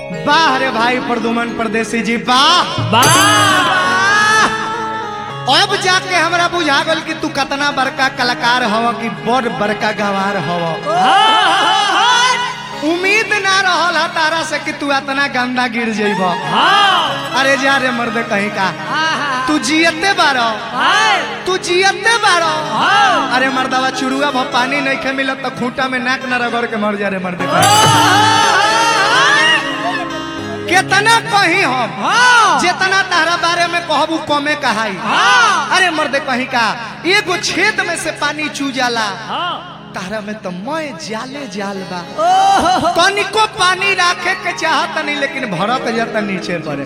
वाह रे भाई प्रदुमन परदेसी जी वाह वाह अब जाके हमरा बुझा गल कि तू कतना बड़का कलाकार हव कि बड़ बड़का गवार हव उम्मीद ना रहल ह तारा से कि तू इतना गंदा गिर जइब अरे जा रे मर्द कहीं का तू जियते बारो तू जियते बारो अरे मर्दवा चुरुआ भ पानी नहीं खे मिलत तो खूंटा में नाक न रगड़ के मर जा रे मर्द केतना कही हम जितना तारा बारे में कहबू कमे कहाई अरे मर्द कहीं का एगो छेद में से पानी चू जाला तारा में तो मैं जाले जाल बा तनिको पानी राखे के चाहत नहीं लेकिन भरत जाता नीचे पड़े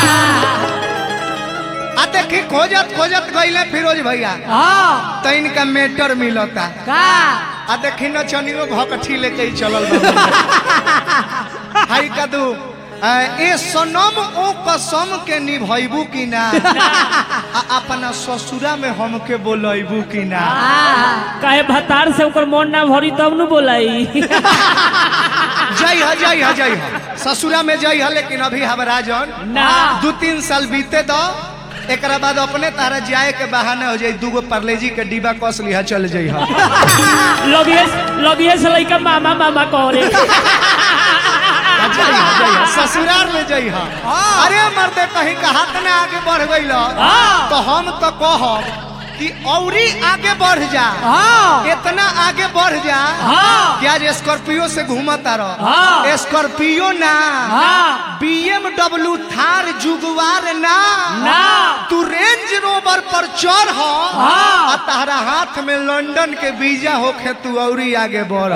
आ देखी खोजत खोजत गईले फिरोज भैया तो इनका मेटर मिलता आ देखी न चनियो भकठी लेके ही चलल बा। हाय कदू आ, ए सनम ओ कसम के निभैबू की ना आ अपना ससुरा में हमके बोलैबू की ना काहे भतार से ओकर मन ना भरी तब न बोलाई जय ह जय ह जय ह ससुरा में जय ह लेकिन अभी हमरा जन ना दू तीन साल बीते दो एकरा बाद अपने तारा जाए के बहाने हो जाई दूगो परलेजी के डिब्बा कस लिहा चल जाई हा लगिए लगिए से लइका मामा मामा करे जय हा जय हा ससुराल में जय हा अरे मर्दे कहीं का हाथ ना आगे बढ़ गई तो हम तो कहब कि औरी आगे बढ़ जा इतना आगे बढ़ जा कि आज स्कॉर्पियो से घूमता हाँ। रहो स्कॉर्पियो ना हाँ। बीएमडब्ल्यू थार जुगवार ना ना। तू रेंज रोवर पर चढ़ हो हाँ। आ तारा हाथ में लंदन के वीजा होखे तू औरी आगे बढ़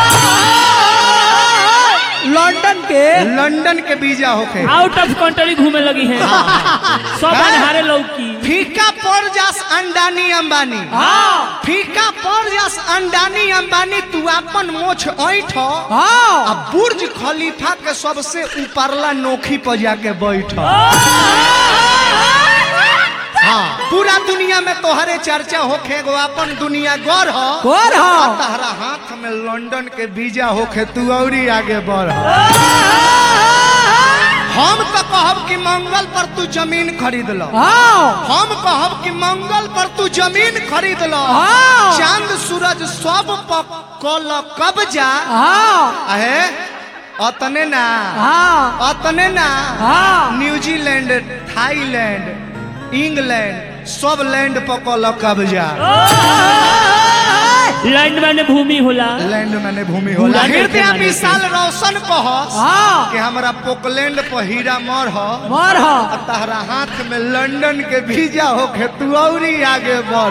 लंदन के लंदन के वीजा होखे आउट ऑफ कंट्री घूमे लगी है सब हाँ। अनहारे लौकी फीका पड़ जास अंडानी अंबानी हाँ फीका पड़ जास अंडानी अंबानी तू अपन मोछ ऐठ हाँ आ बुर्ज खलीफा के सबसे ऊपरला नोखी पर जाके बैठ हाँ पूरा दुनिया में तोहरे चर्चा होखे गो अपन दुनिया गौर हो गोर आ हो तहरा हाथ में लंदन के वीजा होखे तू औरी आगे बढ़ हम तो कहब कि मंगल पर तू जमीन खरीद लो हाँ हम कहब कि मंगल पर तू जमीन खरीद लो हाँ। चांद सूरज सब पर कल कब्जा हाँ अहे अतने ना हाँ अतने ना हाँ न्यूजीलैंड थाईलैंड इंग्लैंड सब लैंड पर कल कब्जा लैंड मैंने भूमि होला लैंड मैंने भूमि होला भूला हृदय के माने विशाल रोशन कह हाँ कि हमरा पोकलैंड पर हीरा मर हो मोर हो आ तहरा हाथ में लंदन के वीजा होके तू औरी आगे बढ़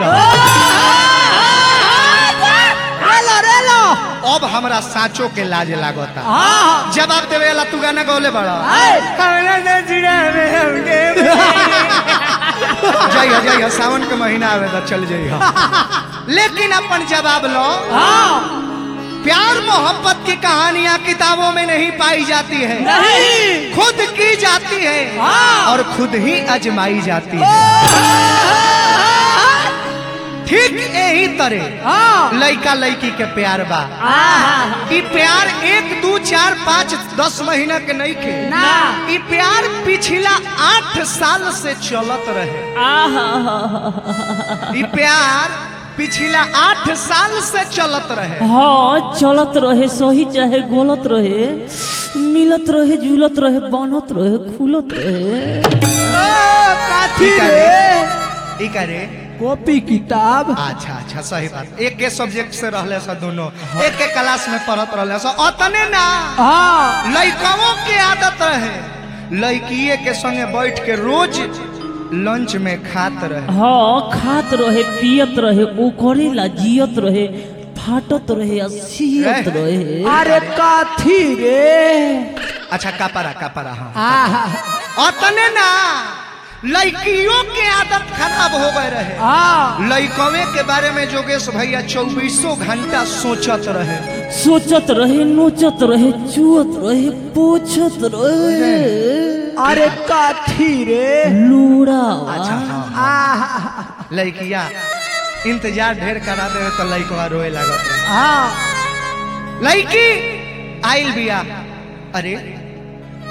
रेलो रेलो अब हमरा साचो के लाज लागता हाँ जवाब देवे ला तू गाना गौले बड़ा हाय। हमरा नजरा में हमके जय हो जय हो सावन के महीना आवे तो चल जई हो लेकिन अपन जवाब लो हाँ प्यार मोहब्बत की कहानियां किताबों में नहीं पाई जाती है नहीं खुद की जाती है हाँ। और खुद ही अजमाई जाती है ठीक यही तरह हाँ लड़का लड़की के प्यार बा हाँ ई प्यार एक दो चार पाँच दस महीना के नहीं के ना ई प्यार पिछला आठ साल से चलत रहे आहा ई प्यार पिछला आठ साल से चलत रहे हाँ चलत रहे सही चाहे गलत रहे मिलत रहे जुलत रहे बनत रहे खुलत रहे काथी ठीक है रे ई का रे कॉपी किताब अच्छा अच्छा सही बात एक के सब्जेक्ट से रहले सब दोनों एक के क्लास में पढ़त रहले सब अतने ना हाँ लड़काओं के आदत रहे लड़किए के संगे बैठ के रोज लंच में खात रहे हाँ खात रहे पियत रहे ओकरे ला जियत रहे फाटत रहे आ सियत रहे अरे काथी रे अच्छा कपड़ा कपड़ा हाँ आहा अतने ना लड़कियों के आदत खराब हो गए रहे हाँ लड़कवे के बारे में जोगेश भैया चौबीसों घंटा सोचत रहे सोचत रहे नोचत रहे चुअत रहे पोछत रहे अरे काथी रे अच्छा लूड़ा हाँ आहा लड़किया इंतजार ढेर करा देवे तो लड़कवा रोए लागत रहे हाँ लड़की आइल बिया अरे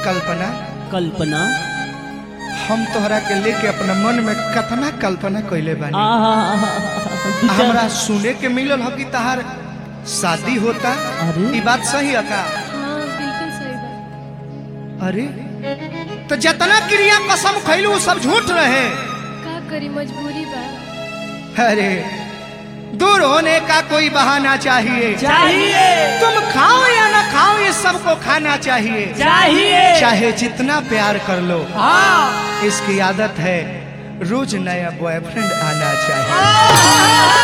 कल्पना कल्पना हम तोहरा के लेके अपना मन में कतना कल्पना कैले बानी आहा हमरा सुने के मिलल हो कि तहार शादी होता अरे? ई बात सही है का हाँ बिल्कुल सही बात अरे तो जितना क्रिया कसम खैलू वो सब झूठ रहे का करी मजबूरी बा अरे दूर होने का कोई बहाना चाहिए चाहिए तुम खाओ या ना खाओ ये सबको खाना चाहिए चाहिए चाहे जितना प्यार कर लो हाँ इसकी आदत है रोज नया बॉयफ्रेंड आना चाहिए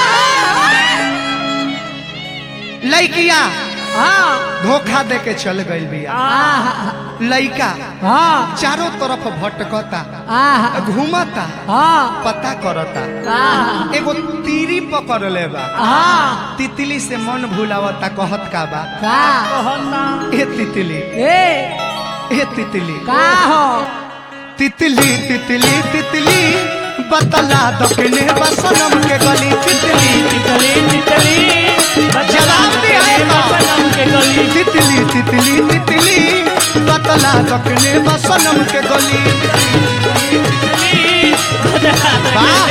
लड़किया हाँ धोखा दे के चल गई बिया हाँ लड़का हाँ चारों तरफ भटकता हाँ घूमता हाँ पता करता हाँ एगो तीरी पकड़ ले बा हाँ तितली से मन भूलावता कहत का बा का ए तितली ए ए तितली का हो तितली तितली तितली बतला दकने बसनम के गली तितली तितली तितली जवाब दे आएगा। सनम के गली तितली तितली तितली बतला दकने बसनम के गली वाह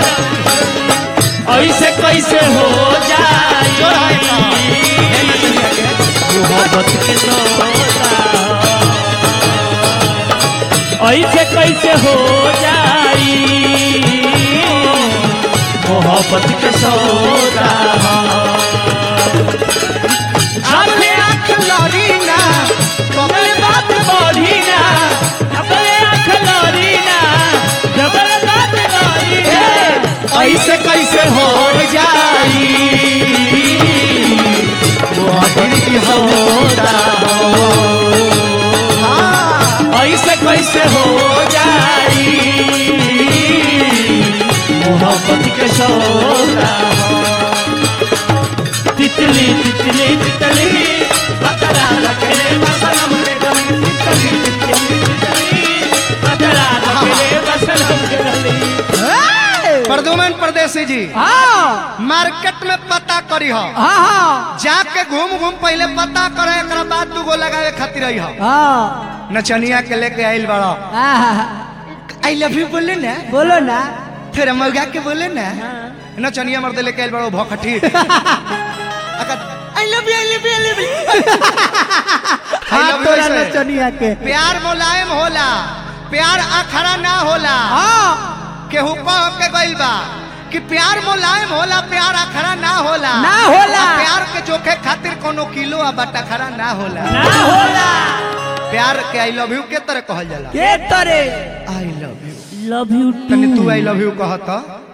ऐसे कैसे हो जाए जोर आएगा। हे नचनिया के। मोहब्बत के सौदा ऐसे कैसे हो जाई मोहब्बत के सौदा अपने आँख लड़ी ना अपने बात बढ़ी ना अपने आँख लड़ी ना जबर बात बढ़ी ना ऐसे कैसे हो जाई मोहब्बत की होता हाँ ऐसे कैसे हो जाई मोहब्बत के सौदा तितली तितली तितली बतला रखे बसनम के गली तितली तितली तितली बतला रखे बसनम के गली प्रदुमन परदेसी जी हाँ मार्केट में पता करी हो हाँ हाँ जाके घूम घूम पहले पता करे एकरा बाद दू गो लगावे खातिर रही हो हाँ नचनिया के लेके आइल बड़ा हाँ आई लव यू बोले ना बोलो ना फिर मौगा के बोले ना नचनिया मर्द लेके आइल बड़ा भखठी I love you I love you I love you हाँ तोरा नचनिया के प्यार मुलायम होला प्यार अखरा ना होला हाँ केहू कह के गइल बा कि प्यार मुलायम होला प्यार अखरा ना होला ना होला। आ प्यार के जोखे खातिर कोनो किलो आ बटा खरा ना होला ना होला प्यार के आई लव यू के तरह कहल जाला के तरे I love you love you तनी तू आई लव यू कहत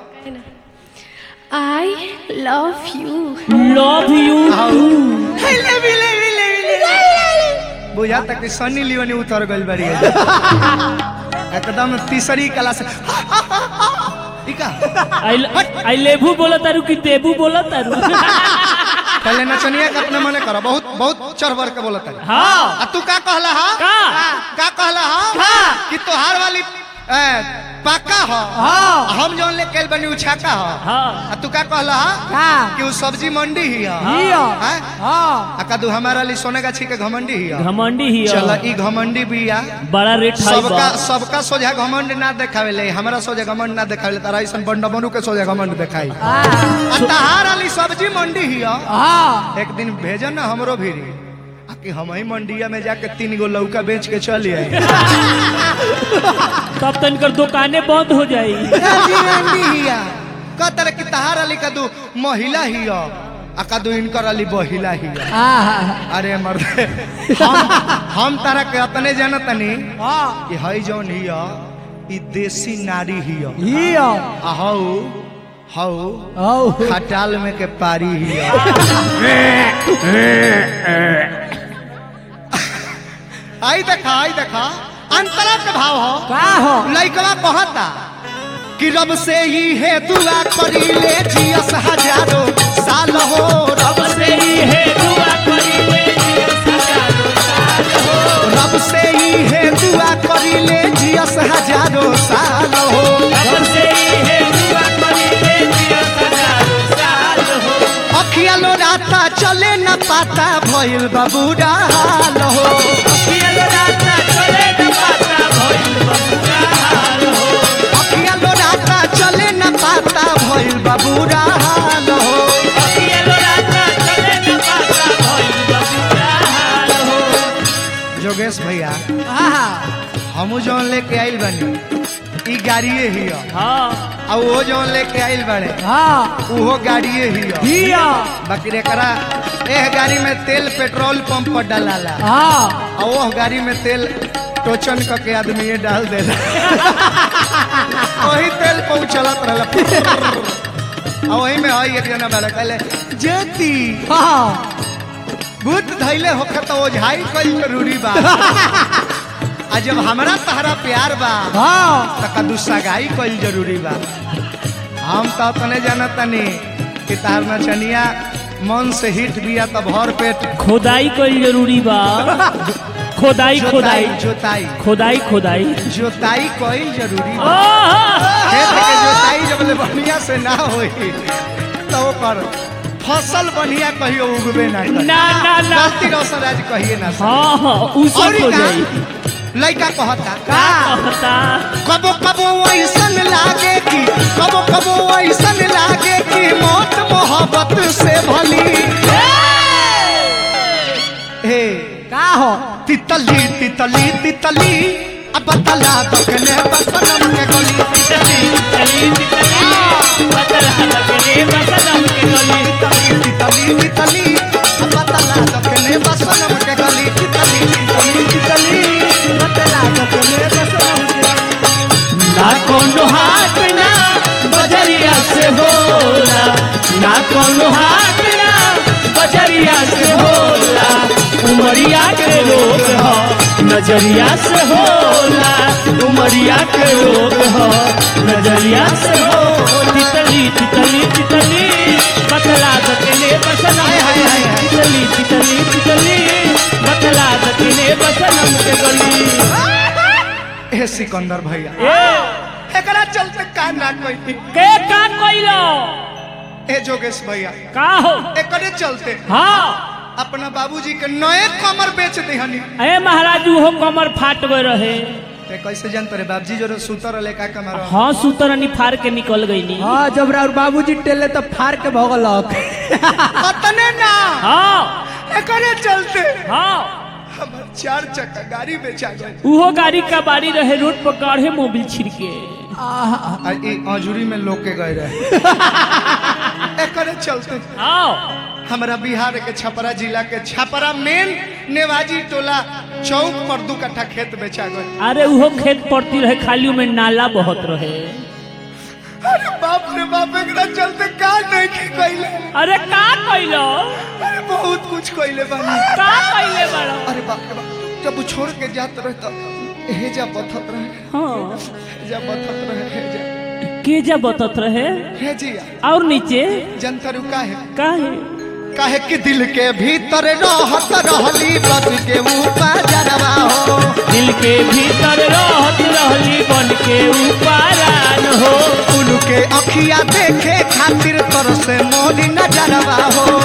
I love you love you बुझा तक कि सनी लियोनी उतर गइल बारी एकदम तीसरी क्लास ठीक है आई लेबू बोला तारू कि देबू बोला तारू पहले नचनिया के अपने मने करो बहुत बहुत चढ़ बढ़ के बोलत है हाँ आ तू का कहला हा का? का कहला हा कि तोहार वाली ए, पाका हो हाँ हम जौन ले कैल बनी उछाका हो हाँ आ तू का कहला हा हाँ कि उ सब्जी मंडी ही है हियो हैं? हाँ आ कदू हमारा लिए सोने का छीके घमंडी ही है घमंडी ही चल ई घमंडी बिया बड़ा रेट हाई सबका बा सबका सोझा घमंड ना देखावे ले हमरा सोझा घमंड ना देखावे ले तारा ऐसन बंडा बनू के सोझा घमंड देखाई हाँ आ तहार वाली सब्जी मंडी ही है हाँ एक दिन भेजन ना हमरो भीरी आ कि हम ही मंडिया में जाके तीन गो लौका बेच के चली आई तब तनकर दुकानें बंद हो जाई कहतर कि तहार अली कदू महिला ही हो आ कदू इनकर अली बहिला ही हो हाँ अरे मर्द हम हम तारा के अतने जानतनी हाँ कि हई जौन ही हो ई देसी नारी ही हो हियो आ हऊ हऊ औ खटाल में के पारी ही हो आई देखा आई देखा अंतरा के भाव हो का हो लइकवा कहता कि रब से ही है दुआ करी ले जियस हजारों साल हो रब से ही है दुआ करी ले हजारों साल हो रब से ही है दुआ करी ले जियस हजारों साल हो रब से ही है दुआ करी ले हजारों साल हो अखिया लो राता चले न पाता भइल बाबूरा हाल हो पियल राता बुरा हाल हो अकेलो रास्ता चले न पाता भइल बा बुरा हाल हो जोगेश भैया आहा हमू जौन लेके आइल बानी ई गाड़िए ही ह हाँ आ वो जौन लेके आइल बाड़े हाँ उहो गाड़िए ही ह हिया बाकी एकरा एह गाड़ी में तेल पेट्रोल पंप पर डालाला हाँ आ वो गाड़ी में तेल टोचन क के आदमी ये डाल देला वही तेल पहुँचलत रहला आ वही में हई एक जना बाड़ा कहले जेती हाँ भूत धैले होखे तो ओझाई कई जरूरी बा आ जब हमरा तहरा प्यार बा हाँ त कदू सगाई कईल जरूरी बा हम तो तने जानत तनी कि तार नचनिया मन से हिट बिया त भर पेट खोदाई कोई जरूरी बा खोदाई खोदाई जोताई खोदाई खोदाई जोताई कईल जरूरी बा आहा! खेत के जोताई जब ले बढ़िया से ना होई तो ओकर फसल बढ़िया कहियो उगबे ना करी ना ना ना गलती रोशन आज कहिए ना सर। हाँ हाँ उ सब औरी हो का? जाई लइका कहता का कहता कबो कबो ऐसन लागे कि कबो कबो ऐसन लागे कि मौत मोहब्बत से भली हे का हो तितली तितली तितली अब बतला दखने बसनम के गली चली चली चली बतला लगने बसनम के गली तितली तितली अब बतला दखने बसनम के गली तितली तितली तितली बतला दखने बसनम के गली ना कोनो हाथ ना बजरिया से होला ना कोनो हाथ ना बजरिया से होला उमरिया के रोग हो नजरिया से होला उमरिया के रोग हो नजरिया से हो तितली तितली तितली बतला दकने बसनम हाय, हाय, हाय, हाय। तितली तितली तितली बतला दकने बसनम के गली हे सिकंदर भैया ए एकरा चलते का ना कोई के का कइलो ए जोगेश भैया का हो एकरे चलते हाँ अपना बाबूजी के नए कमर बेच दिहनी ए महाराज वो कमर फाटवे रहे ते कैसे जानते रे बाबूजी जो सुतर रहे का कमर हाँ सुतरनी फाड़ के निकल गईली हाँ जब राउर बाबूजी टेले तो फाड़ के भगलक अतने ना हाँ एकरे चलते हाँ हमर चार चक्का गाड़ी बेचा गई उहो गाड़ी का बाड़ी रहे रोड पर गाढ़े मोबिल छिड़के आहा, आ ई अजूरी में लोग के गए रहे एकरे चलते हाँ हमरा बिहार के छपरा जिला के छपरा मेन नेवाजी टोला चौक पर दू कट्ठा खेत बेचा गए अरे उहो खेत पड़ती रहे खाली में नाला बहुत रहे अरे बाप रे बाप एकरा चलते का नहीं की कइले अरे का कइलो अरे बहुत कुछ कइले बानी का कइले बड़ा अरे बाप रे बाप जब वो छोड़ के जात रहे तो हेजा बथत रहे हाँ हेजा बथत रहे हेजा के जा बतत रहे हेजिया और नीचे जनता रुका है काहे काहे कि दिल के भीतर रहत रहली बस के ऊपर जरवा हो दिल के भीतर रहत रहली बन के उपारान हो उनके अखिया देखे खातिर तर से मोदी नजरवा हो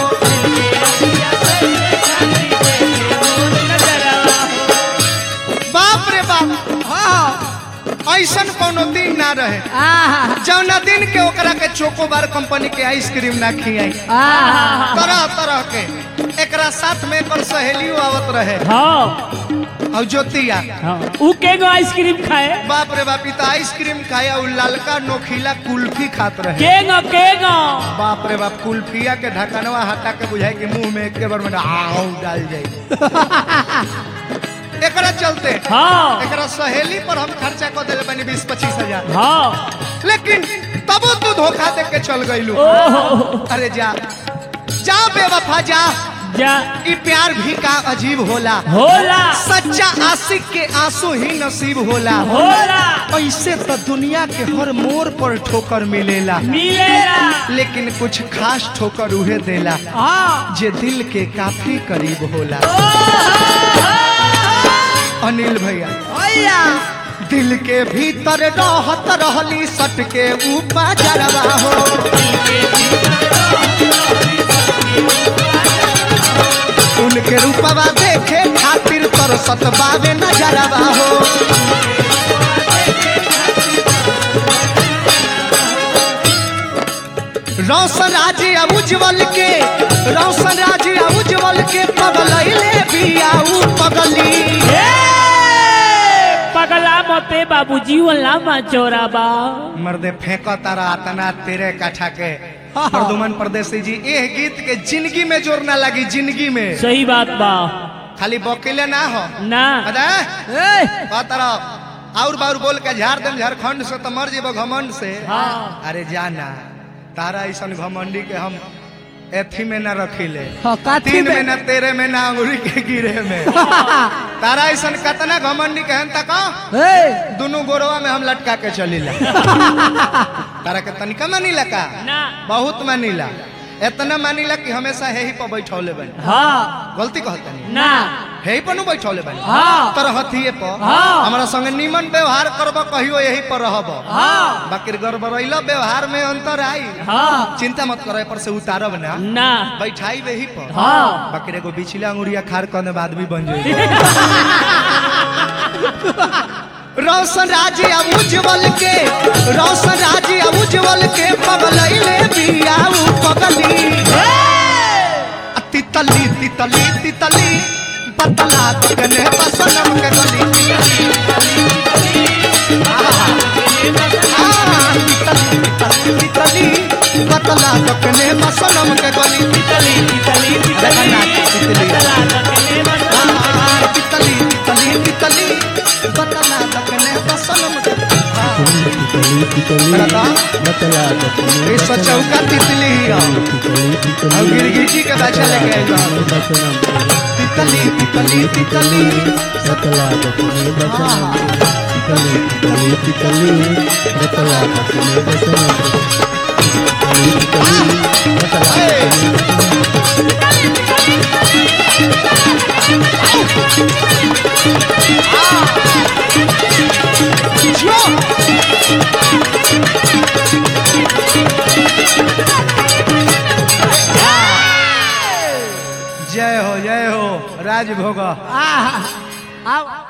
बाप रे बाप हाँ ऐसन कोनो दिन ना रहे आहा, जौना दिन के ओकरा के चोकोबार कंपनी के आइसक्रीम ना खियाई आहा, तरह तरह के एकरा साथ में एकर सहेलियों आवत रहे हाँ और ज्योतिया हाँ ऊ के गो आइसक्रीम खाए बाप रे बाप ई तो आइसक्रीम खाया और ललका नोखीला कुल्फी खात रहे के गो के गो बाप रे बाप कुल्फिया के ढकनवा हटा के बुझाई कि मुंह में एक बार में आऊ डाल जाई एकरा चलते हाँ एकरा सहेली पर हम खर्चा कर दिले बनी बीस पच्चीस हजार हाँ लेकिन तबो तू धोखा दे के चल गईलू ओहो अरे जा जा बेवफा जा जा ई प्यार भी का अजीब होला होला सच्चा आशिक के आंसू ही नसीब होला होला ऐसे तो दुनिया के हर मोड़ पर ठोकर मिलेला मिलेला लेकिन कुछ खास ठोकर उहे देला हाँ जे दिल के काफी करीब होला अनिल भैया भैया दिल के भीतर रहत रहली सट के ऊपर जरवा हो उनके रूपवा देखे खातिर तरसत बावे नजरवा हो पगली ए, पगला मते बाबू जीवन लामा चौरा बा मर्दे फेंको तारा तना तेरे काठा के प्रदुमन परदेसी जी एह गीत के जिंदगी में जोर ना लगी जिंदगी में सही बात बा खाली बकेले ना हो ना अदा ए का तरफ और बार बोल के झाड़ देम झारखंड से तो मर जेबो घमंड से हाँ अरे जाना तारा ऐसा घमंडी के हम एथी में ना रखिले हाँ, काथी तीन में? में ना तेरे में ना अंगुरी के गिरे में तारा ऐसा कतना घमंडी कहन तक ए दोनों गोरवा में हम लटका के चलीला तारा के तनिका मानीला का ना बहुत मानीला इतना मानीला कि हमेशा यही पर बैठौले बनी हाँ गलती कहता नहीं ना यही पर नु बैठौले बनी हाँ। तरह हथिये पर हाँ। हमारा संगे निमन व्यवहार करब कहियो यही पर रहब हाँ बाकी गड़बड़ैला व्यवहार में अंतर आई हाँ चिंता मत करे पर से उतारब ना ना बैठाई वही पर हाँ बाकी एगो बिचला अंगुरिया खार करने बाद भी बन जाई रोशन राजी अब उज्जवल के रोशन राजी अब उज्जवल के पगलैले बिया उ पगली आ तितली तितली तितली बतला कने बसनम के गली आहा, तितली तितली तितली बतला कने बसनम के गली तितली तितली तितली देखना, तितली। बतला दकने बतला आहा, तितली तितली तितली बतला कने बसनम के ये सचौका तितली ही हो और गिरगिटी के बच्चा लेके आइल बा। तितली तितली तितली ए, जो। जय हो जय हो राजभोग आहा आओ